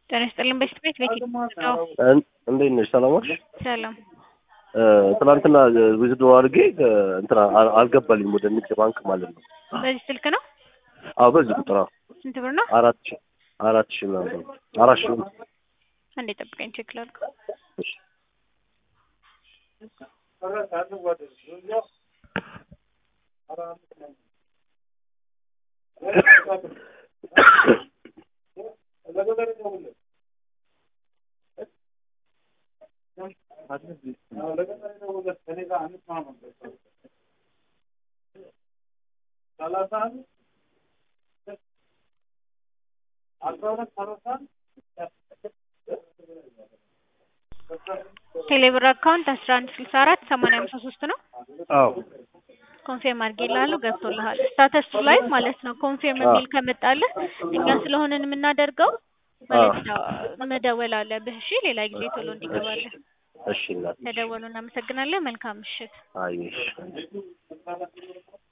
ጤና ይስጥልን በሽት ቤት ቤት ነው። እንዴት ነሽ? ሰላም ነሽ? ሰላም ትናንትና ዊዝድሮ አድርጌ እንትና አልገባልኝም ወደ ንግድ ባንክ ማለት ነው። በዚህ ስልክ ነው። አዎ በዚህ ቁጥር አዎ። ስንት ብር ነው? አራት ሺህ አራት ሺህ ምናምን ነው። አራት ሺህ ነው። አንዴ ጠብቀኝ ቼክ ላድርግ። እሺ ቴሌብር አካውንት አስራ አንድ ስልሳ አራት ሰማንያ ሃምሳ ሶስት ነው። አዎ ኮንፊርም አድርጌልሃለሁ ገብቶልሃል። ስታተሱ ላይ ማለት ነው ኮንፊርም የሚል ከመጣልህ እኛ ስለሆነን የምናደርገው መልዕክት መደወል አለብህ። እሺ ሌላ ጊዜ ቶሎ እንዲገባለን። እሺ እናት ተደወሉ። እናመሰግናለን። መልካም ምሽት። አየሽ